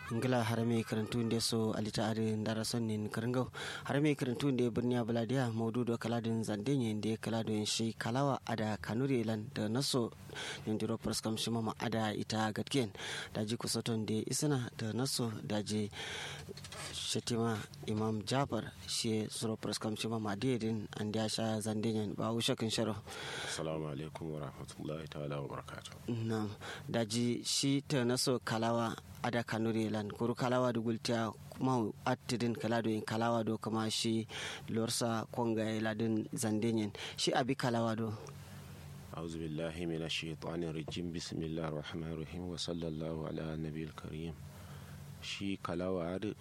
ngila harame karantu nde so alita ade ndara sonnin karangaw harame karantu nde birniya baladiya mawdudo kaladin zandenye nde kaladin shi kalawa ada kanuri lan da naso nindiro praskam shimama ada ita gatken daji kusoton nde isana da naso daji shetima imam jafar shi suro praskam shimama dedin andi asha zandenye ba ushakin sharo assalamu alaikum wa rahmatullahi ta'ala wa barakatuh nam daji shi ta naso kalawa ada kanuri lan kuru kalawa do gultiya kuma attidin kala do in kalawa do kama shi lorsa konga ladin zandenyen shi abi kalawa do أعوذ بالله من الشيطان الرجيم بسم الله الرحمن الرحيم وصلى الله على النبي الكريم shi kalawa da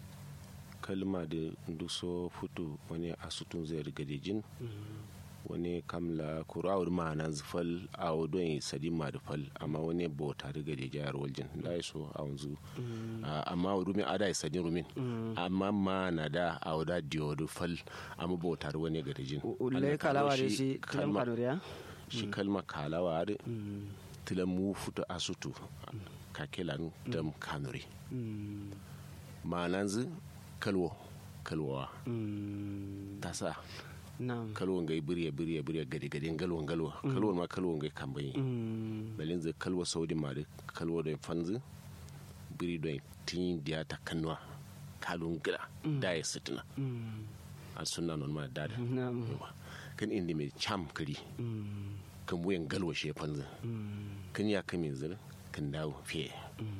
kalma da duso futu wani asutun zai riga da jin wani kamla kurawar ma'ana zufal a wadon sadi ma da fal amma wani bauta riga da jayar waljin da ya so a wanzu amma rumin ada ya sadi rumin amma ma na da a wada diyodu fal amma bautar wani ga da jin ulai kalawa da shi tilam kanuriya shi kalma kalawa da tilam mu futu asutu kakelan dam kanuri ma'anan zu kalwo kalwawa ta sa kalwon gai birya birya birya gade gade galwon galwa kalwon ma kalwon gai kambayi balin zai kalwa saudi ma da kalwa don fanzu biri don tin diya ta kanwa kalon gila da ya sitina a suna non ma da kan inda mai cham kari kan wuyan galwa shi fanzu kan ya kame zira kan dawo fiye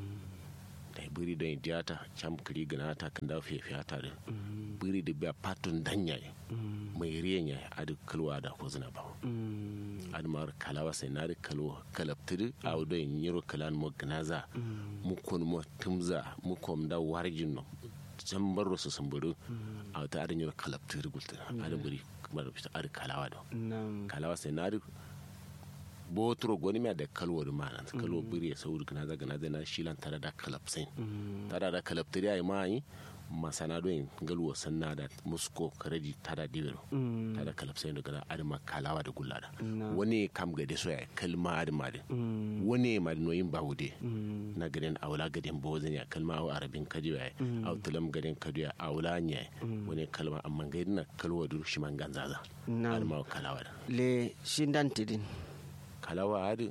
da biri don diyata cham kari gana ta kan dawo fiye fiye ta da biri da biya patun danya mai riyan ya adu kalwa da ko zina ba adu mar kalawa sai na da kalwa kalaptiri a wudo yin yiro kalan mo gnaza mu kun mo tumza mu kom da warjin no can baro su samburu a wata adin yiro kalaptiri gulta adu biri kamar fita adu kalawa da kalawa sai na da botro goni mi da kalwo da mana kalwo biri ya sauri gnaza gnaza na shilan tare da kalapsin tare da kalaptiri ai mai masana don galwa sanna da musko karedi tada dibero tada kalapsai da gana adama kalawa da gullada wani kam gade so ya kalma adama da wani ma da noyin bawude na gaden aula gaden bozin ya kalma aw arabin kadi ya aw tulam gaden kadi ya aula nya wani kalma amma gaden na kalwa dur shi man ganzaza adama kalawa da le shindan tidin kalawa adu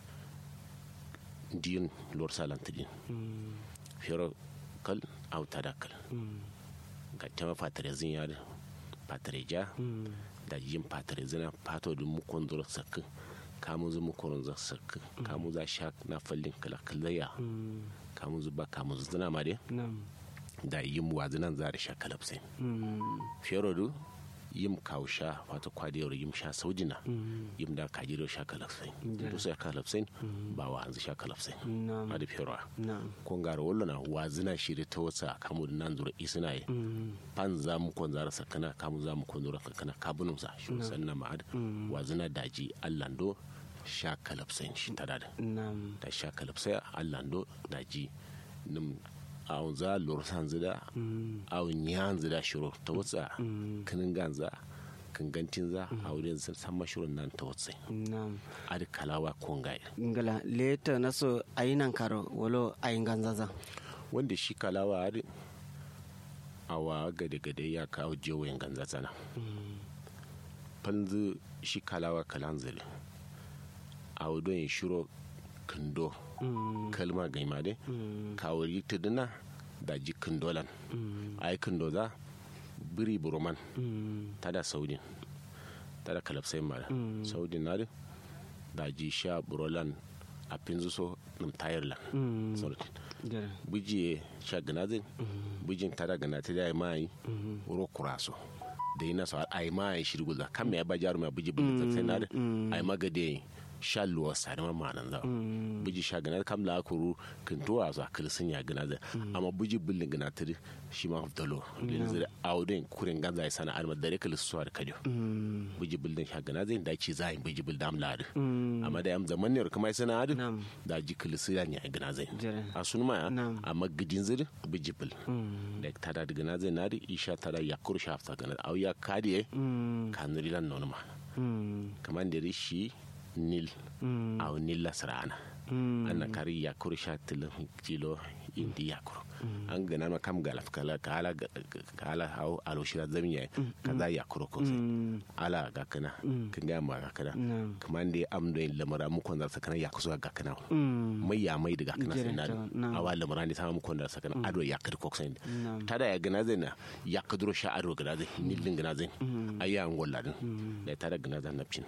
diin lor salantidin fiyoro kal au tadakal ga tema patrezin ya da patreja da yin patrezina pato da mukon zura sakka kamun zu mukon zura sakka kamun za sha na fallin kala kalaya kamun zu ba kamun zu zina ma dai da yin wazinan za da sha kalapsai fiyoro du yim kausha wata kwadiyar yim sha saujina yim da kajiro sha kalafsain to sai kalafsain ba wa hanzu sha kalafsain a da fiyarwa kon gara wallo na wazina shiri ta wasa kamu da nan zura isina ye pan za mu kon zara sakana kamu za mu kon zura sakana kabunum sa shi sanna ma'ad wazina daji allando sha kalafsain shi ta da da sha kalafsai allando daji nim awon za lorsan zida awon yan zida shiro ta watsa kanin ganza kan gantin za a wurin san mashirin nan ta watsa adi kalawa kongai ngala leta naso ayinan karo walo ayin ganzaza wanda shi kalawa adi awa gade gade ya kawo jewayen ganzaza na fanzu shi kalawa kalan zile a wudon shiro kando kalma gaima dai kawari tuduna da jikin dolan ai kando za biri buroman tada saudin tada kalapsai mara saudin na da ji sha burolan a pinzu so nim tayar lan buji sha ganazin bujin tada ganata da mai ro kuraso da yi nasa ai mai shirgula kan me ya ba jaru mai buji buji sai na ai magade sha luwa sari ma manan za buji sha gana kam la kuru kin to a za kil sun ya gana za amma buji bullin gana tiri shi ma dalo lin zira auden kurin ganza sana alma dare kil suwar kadio buji bullin sha gana zai da ci za buji bul dam lad amma da yam zaman ne kuma sana adu da ji kil su ya ne gana zai a sun ma amma gidin zira buji bul da ta da gana zai na isha ta da yakur shafta gana au ya kadiye kanuri lan nonma kamar da rishi nil mm. au nil lasrana anna kari ya kuru sha tilin jilo indi ya kuru an gana ma kam galaf kala kala kala hau alo shira zamiya kaza ya kuru ko sai ala ga kana kin ga ma ga kana kaman dai am da lamara mu kon da sakana ya kusa ga kana mai ya mai daga kana sai na awa lamara ne sama mu kon da sakana ado ya kadu ko sai tada ya gana zai na ya kaduro sha ado gana zai nillin gana zai ayya ngolla din da tada gana zan napcin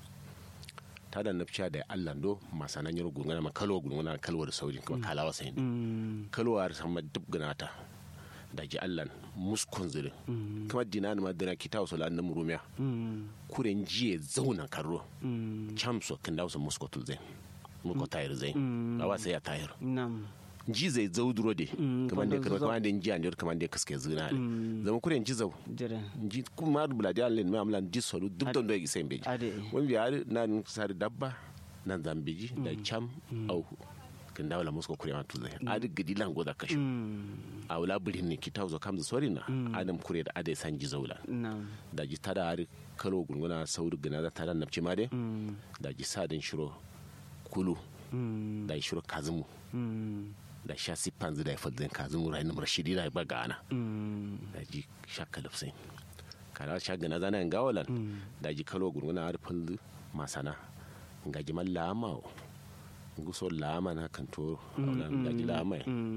tada napcha da Allah do masana nyoro gungana ma kalwa gungana kalwa da saujin kuma kalawa sai kalwa har sama duk ganata da ji Allah muskon zire kuma dinan ma dina kita wasu lan nan rumiya kuren jiye zauna karro chamso kan da wasu muskotul zai muko tayar zai awa sai ya tayar ji zai zau duro de kamar da kamar kamar da ji an kamar da kaske zina ne zama kuren ji zau ji kuma da buladi Allah ne amlan ji solu duk don da sai beji wani biya nan sari dabba nan zambiji da cham au kan dawo la musko kure matu zai adi gidi lan goda kashu a wula birin ne kita zo kam sori na adam kure da adai san ji zaula da ji tada hari kalo gunguna sauri gina da tada napci ma de da ji sadin shiro kulu da shiro kazumu da sha siffan zida ya fadin kazumu rai na rashidi da ba gana da ji shakka lafsai kana sha gana zana yin gawalan da ji kalo gunguna harfin masana ga jiman lamawo guso lama na kanto da ji lama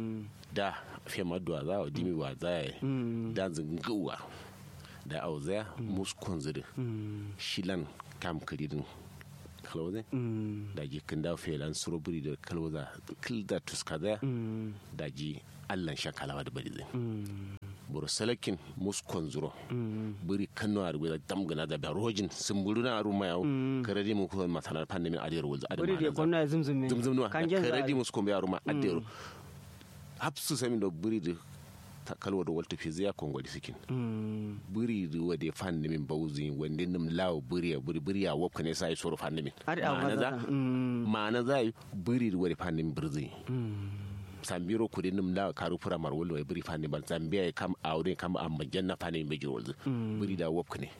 da fiye maduwa za a dimi wa za a da zinguwa da auzaya muskon zidi shilan kam karirin kalwaze da ji kan da felan suroburi da kalwaza kilda tuska zaya da ji allan shakalawa da bari zai buru salakin muskon zuro buri kano a rubuta damgana da rojin sun buru na aru mayawo karadi mu kuma matana pandemin adiyar wulza adiyar buri da gwamna zumzume zumzum karadi muskon bai aru ma adiyar hapsu sami da buri da kalwa da walta fi zai kongo da sikin buri da wade fan min bauzi wande nim lawo buri ya buri buri ya wopka ne sai soro fan min ma'ana za ma'ana za buri da wade fan min birzi sambiro kudi nim la karu pura mar wolo e buri fani ban zambia kam awde kam am janna fani be jirol buri da wop ne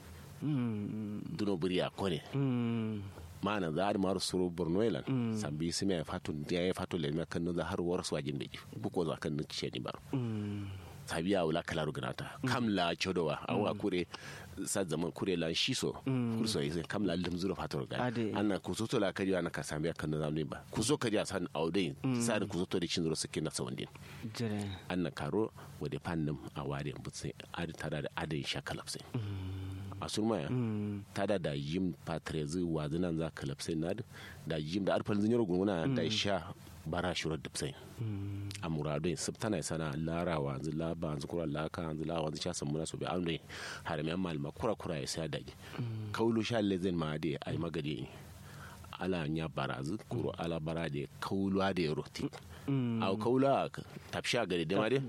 duno buri ya kone mana za a maru suru borno elan sambi simi ya fatu ya fatu le kan no har war su ajin beji buko za kan ce ni baro sabi ya wula kalaru ganata kam la chodowa awa kure sa zaman kure lan shiso kurso yi kam la lim zuro fator ga anna kuso to la kadi ana ka sambi kan no zamne ba kuso kadi san aude sa da kuso to da cin zuro suke na sawandin anna karo wade fannum a wade butse adi tada da adin shakalapse a surmaya ta da da yim patrezi wazinan za ka lapsai na da yim da arfal zinyar gunguna da sha bara shurar da sai a muradun sub tana sana larawa zu laba zu kura laka zu lawa zu chasan muna so bi amne haramiyan malma kura kura ya sai daji kaulu sha lezen ma de ai magade ala nya barazu kuro ala bara de kaulu ade roti au kaulu tapsha gade de ma de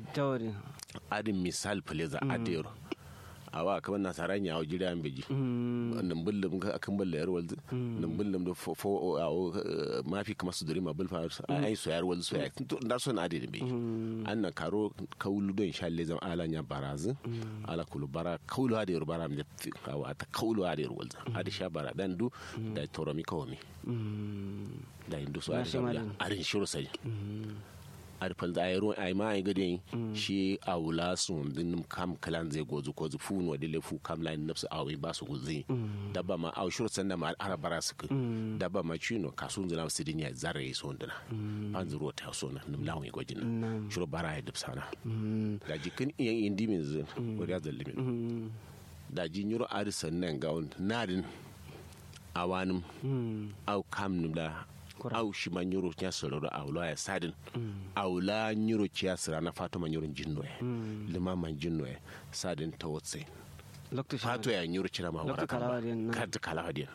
adin misal pleza adero awa kamar nasaran ya wajen an beji nan bullum akan bulla yar walzu nan bullum da fo mafi kamar su duri ma bulfa ai so yar walzu so ya da so na ade da beji an na karo kaulu don shalle zam ala nya barazu ala kulu bara kaulu ade yar bara mi awa ta kaulu ade yar walzu ade sha bara dan du da toromi kawami da indu so ade arin shiru sai arfal da ayro ay ma ay gade shi awla sun din kam kalan zai gozu ko zu funu wa dile fu kam lain nafsu awi ba su guzi dabba ma aw shuru sanda ma arabara su dabba ma chino kasun zina su dinya zare so ndana an zuro ta so na nim lawo gojin shuru bara ya dubsana da jikin iyan indi min zin wariya zallimin da jinyuro arisan nan gawon nadin awanim aw kam nim da au shi ma nyuro nya sororo awla ya sadin awla nyuro cia sira na fato ma nyuro jinno e lima ma jinno e sadin tawotse fato ya nyuro cira ma wara ka ta kala hadiya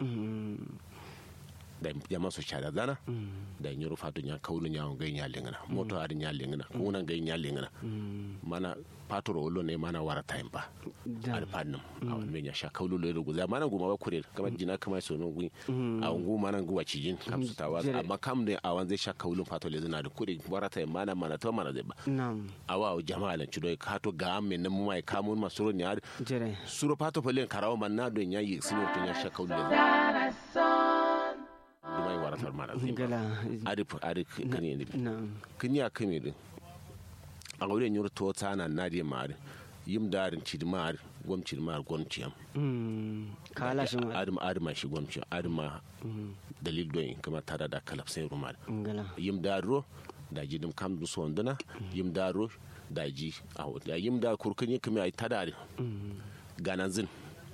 da jama so chada dana da nyuro fato nya kaulu nya ngai nya lengana moto ari nya lengana kuna ngai nya lengana mana fato ro ne mana wara time ba ar pannum awan me nya sha kaulu le rugu za mana guma ba kure kama jina kama so no gui a ngu mana ngu wa cijin kam su tawa amma kam ne awan zai sha kaulu fato le zina da kure wara time mana mana to mana zai ba awa o jama'a lan chudo ka to ga amme nan mu mai kamun masuro ne ar suro fato fa le karawa man na do nya yi sino to nya sha kaulu le dumai faratar mana zai gala adi adi kini ne na'am kini ya kame din a wurin yur to ta na na di mari yim darin ci mar gwam ci mar gwam ci am Mm, kala shi ma adama adama shi gwam ci adama dalil don kama tada da kalaf sai rumar gala yim daro da ji dim kam du sonduna yim daro da ji a da yim da kurkun yi kame ai tada ganan zin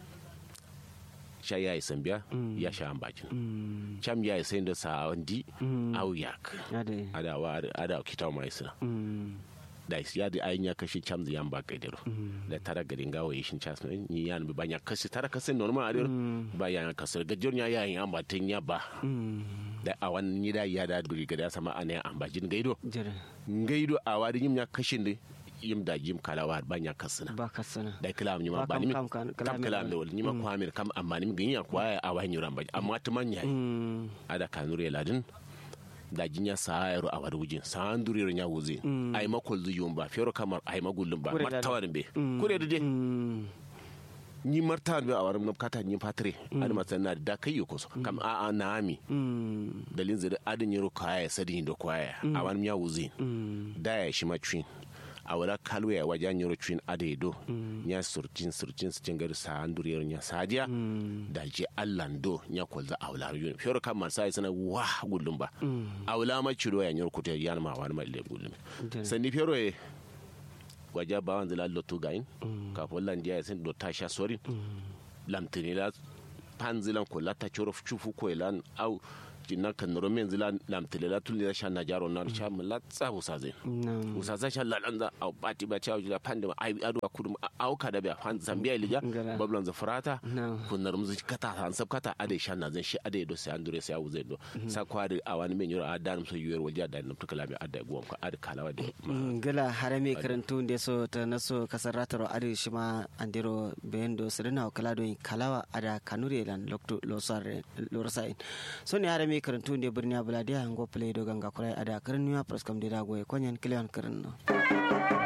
sha ya yi sambiya ya sha an bakin Mm, cham ya yi sai da sa wandi au yak ade ada wa ada kita mai sina Mm, da ya da ayin ya kashi cham da yan ba kai dero da tara garin gawo yi shin chas ni yan bi banya kashi tara kashi normal a dero ba yan kasar gajor ya ya yan ba tin ya ba mm, da a wannan ni da ya da duri ga da sama ana an ba jin gaido jere ngaido a wadi yim ya kashin da yim da yim kalawa banya kasina ba ka sana da kalam ni ma Ba ba ni kam- kam- kam kalam- kalam da wal ni ma kwamir kam amma ni gin ya kwaya a wani ran ba amma tuman yayi Mm, ada kanure ladin da jinya sayaro a wadi wujin san duriro nya wuzi ay makol zu yumba fero kamar ay magullum ba Kure da- martawarin be kure da de mm, ni martawan be a waram nam kata ni patre ad masanna da kai ko so kam a a naami mm, dalin zai adin yaro kaya sadin do kwaya a wani nya wuzi mm, da ya shi macin a wala kalwe ya wajen yaro cin ade do nya surcin surcin su cingar sa anduriyar nya sadiya da je allan do nya kolza awla yun fero kam man sai sana wa gullum ba awla ma ciro ya nyoro kuta yan ma wani mai le gullum Jere. sani fero e waja ba wanzu la lotu gain ka fo lan dia sen do tasha sorin lamtini la panzilan ko la ta choro chufu ko lan au jinna kan noro men zilan lamtini la tulli la shan na jaro na sha mun la tsa husa zai na'am usa za shan la lanza au bati ba cha jila pande ai adu kurum au ka da ba fan zambia ilija Ngala. bablan za furata Na'am. kun nar muzu kata han sab kata ade shan na zan shi ade do sai andure sai au zai do sa kwari a wani men yoro a dan so yuwer walja da nam tukala mi adda gwam ka ade kalawa de Mm, gala harame karantu nde so ta naso kasar rataro adi shima andiro bendo sirina o kala doyin kalawa ada kanure lan lokto losare lorasain so ne harame karantu nde birni abuladiya ngo play do ganga kurai ada karnuya praskam de dago e konyen klion karno